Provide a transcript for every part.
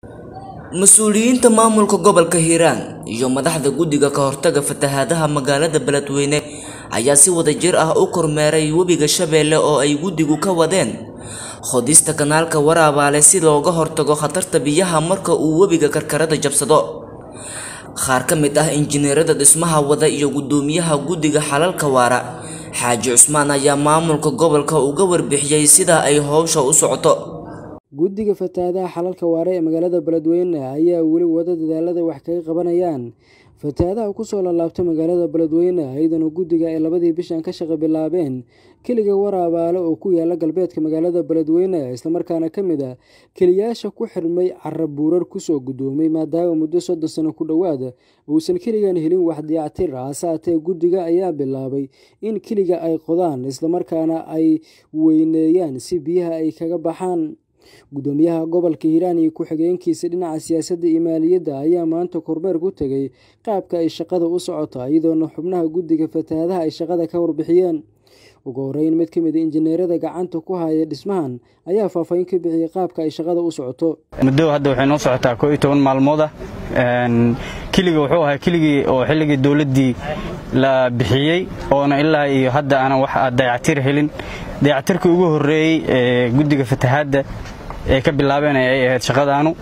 mas-uuliyiinta maamulka gobolka hiiraan iyo madaxda guddiga ka hortaga fatahaadaha magaalada beledweyne ayaa si wadajir ah u kormeeray webiga shabeelle oo ay guddigu ka wadeen qodista kanaalka waraabaale si looga hortago khatarta biyaha marka uu webiga karkarada jabsado qaar ka mid ah injineerada dhismaha wada iyo guddoomiyaha guddiga xalalka waara xaaji cusmaan ayaa maamulka gobolka uga warbixiyey sida ay howsha u socoto guddiga fatahaadaha xalalka waare ee magaalada beledweyne ayaa weli wada dadaalada wax kaga qabanayaan fatahaadaha kusoo laalaabta magaalada beledweyne iyadana guddiga ay labadii bishan ka shaqo bilaabeen keliga waraabaale oo ku yaala galbeedka magaalada beledweyne islamarkaana ka mid a keliyaasha ku xirmay cara buurar kusoo guddoomay maadaama muddo soddon sano ku dhowaad uusan keligan helin wax diyactir hase haatee guddiga ayaa bilaabay in keliga ay qodaan islamarkaana ay weyneeyaan si biyaha ay kaga baxaan guddoomiyaha gobolka hiiraan iyo ku-xigeenkiisa dhinaca siyaasadda iyo maaliyadda ayaa maanta kormeer ku tegay qaabka ay shaqada u socoto iyadoona xubnaha guddiga fatahaadaha ay shaqada ka warbixiyeen ugu horeyn mid ka mid a injineerada gacanta ku haya dhismahan ayaa faahfaahin ka bixiyey qaabka ay shaqada u socoto muddo hadda waxay noo socotaa koo iyo toban maalmood ah keliga wuxuu ahaa keligii oo xilligii dowladdii la bixiyey oona ilaa iyo hadda aanan wax dayactir helin dayactirka ugu horreeyey ee guddiga fatahaadda ee ka bilaabeen ay ahayd shaqadaanu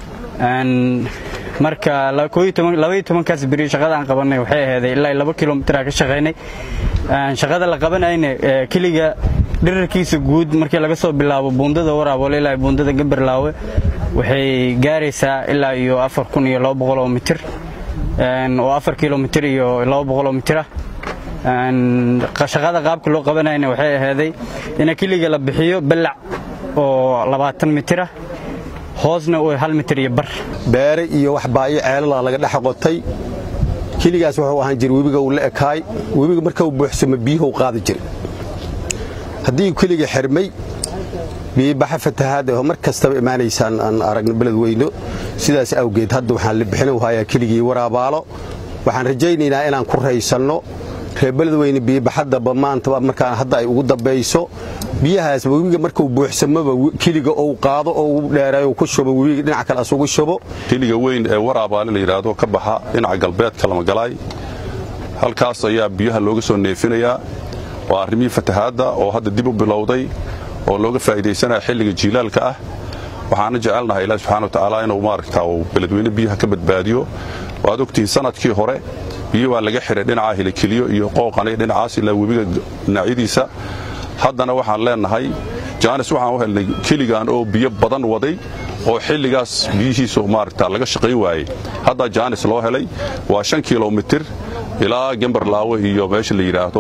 marka labaiyo tobankaas beri shaqada aan qabannay waxay aheeday ilaa laba kilomitr ka shaqaynay shaqada la qabanayna keliga dherarkiisa guud markii laga soo bilaabo buundada waraaboole ilaa buundada gabarlaawe waxay gaaraysaa ilaa iyo afar kun iyo laba boqol oo mitir oo afar kilomitr iyo laba boqol oo mitir ah shaqada qaabka loo qabanayna waxay aheeday ina keliga la bixiyo ballac oo labaatan mitir ah hoosna u hal mitir iyo bar beere iyo wax baayo ceelala laga dhex qotay keligaas wuxuu ahaan jira webiga uu la ekaay webiga marka uu buuxsamo biyuhu qaadi jiray haddii keliga xirmay biyibaxa fatahaad oo mar kastaba imaanaysaan aan aragno beledweyno sidaas awgeed hadda waxaan la bixin hayaa keligii waraabaalo waxaan rajaynaynaa inaan ku raysanno reer beledweyne biyibaxadaba maanta markaan hadda ay ugu dambayso biyahaas webiga markuu buuxsamoba keliga ou qaado oo u dheereeyo ku shubo webiga dhinaca kale asugu shubo keliga weyn ee waraabaale la yidhaahdo ka baxa dhinaca galbeedka lamagalaay halkaas ayaa biyaha looga soo neefinayaa waa arrimihii fatahaadda oo hadda dib u bilowday oo looga faa'iidaysanaya xilliga jiilaalka ah waxaana jecelnahay ilaah subxana watacaala inuu maaragtaa uu beledweyne biyaha ka badbaadiyo waad ogtihiin sanadkii hore biyo waa laga xihay dhinaca hilikeliyo iyo qooqani dhinacaas ilaa webiga dhinacyadiisa haddana waxaan leennahay jaanis waxaan u helnay keligan oo biyo badan waday oo xilligaas biyihiisu maaragta laga shaqayn waayey haddaa jaanis loo helay waa shan kilomitir ilaa gembarlaawe iyo meesha la yidhaahdo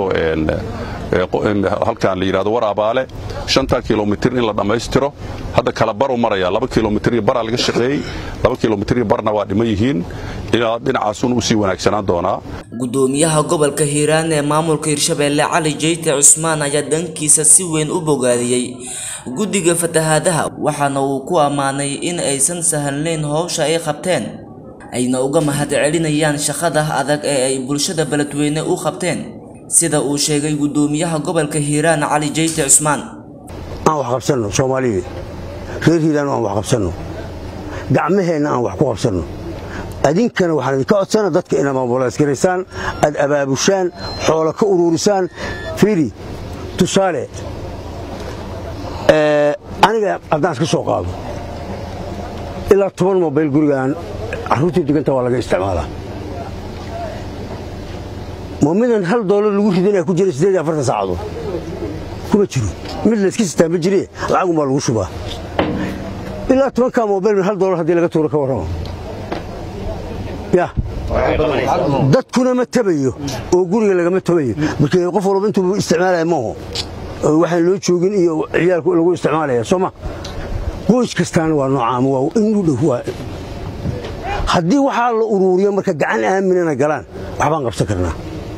halkan la yidhahdo waraabaale shanta kilomitir in la dhammaystiro hadda kala baru maraya laba kilomitir iyo baraa laga shaqeeyey laba kilomitir iyo barna waa dhiman yihiin ilaa dhinacaasun u sii wanaagsanaan doonaa guddoomiyaha gobolka hiiraan ee maamulka hirshabeelle cali jeyte cusmaan ayaa dhankiisa si weyn u bogaadiyey guddiga fatahaadaha waxaana uu ku ammaanay in aysan sahalnayn howsha ay qabteen ayna uga mahad celinayaan shaqada adag ee ay bulshada beledweyne u qabteen sida uu sheegay guddoomiyaha gobolka hiiraan cali jeyte cusmaan aan wax qabsanno soomaaliyeed reer hiiraan aan wax qabsanno gacmaheenna aan wax ku qabsanno adinkana waxaan idinka codsana dadka inaad maamulaskaraysaan aad abaabushaan xoola ka uruurisaan fiiri tusaale aniga haddaan iska soo qaado ilaa toban mobayl gurigaan carruurtii deganta waa laga isticmaalaa moomidan hal doolar lagu ridanaya ku jira siddeed iyo afartan saacadood kuma jiro mid layska sitaa ma jire lacagun baa lagu shubaa ilaa tobankaa mobayl hal doolar haddii laga tuuro ka warramo ya dadkuna ma tabayo oo guriga lagama tabayo markii qof walba intuu isticmaalaya maaho waxaan loo joogin iyo ciyaalku lagu isticmaalaya soo ma qoys kastaana waa noocaama waa in u dhow waa haddii waxaa la uruuriyo marka gacan aaminana galaan waxbaan qabsan karnaa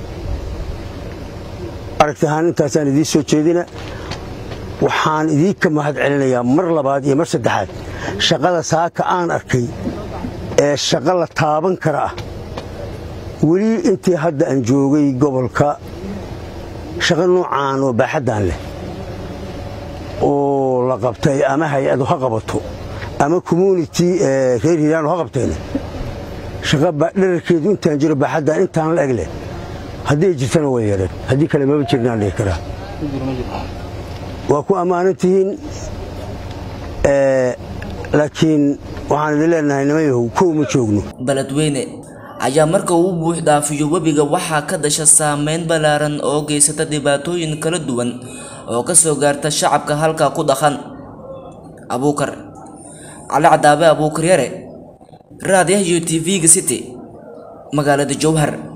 aragti ahaan intaasaan idiin soo jeedina waxaan idiinka mahad celinayaa mar labaad iyo mar saddexaad shaqada saaka aan arkay ee shaqo la taaban kara ah weli intii hadda aan joogay gobolka shaqo noocaan oo baaxaddaan leh oo la qabtay ama hay-adu ha qabato ama community reer hiiraan ha qabteen shaqa dherarkeedu intaan jiro baaxaddan intaan la egle haddii ay jirtana way yeedheen haddii kale maba jirnaan dhihi karaa waa ku ammaanan tihiin laakiin waxaan idin leenahay nimayahow kow ma joogno beledweyne ayaa marka uu buux dhaafiyo webiga waxaa ka dhasha saameyn ballaaran oo geysata dhibaatooyin kala duwan oo ka soo gaarta shacabka halkaa ku dhaqan abuukar cali cadaabe abuukar yare raadiyaha iyo t v-ga city magaalada jowhar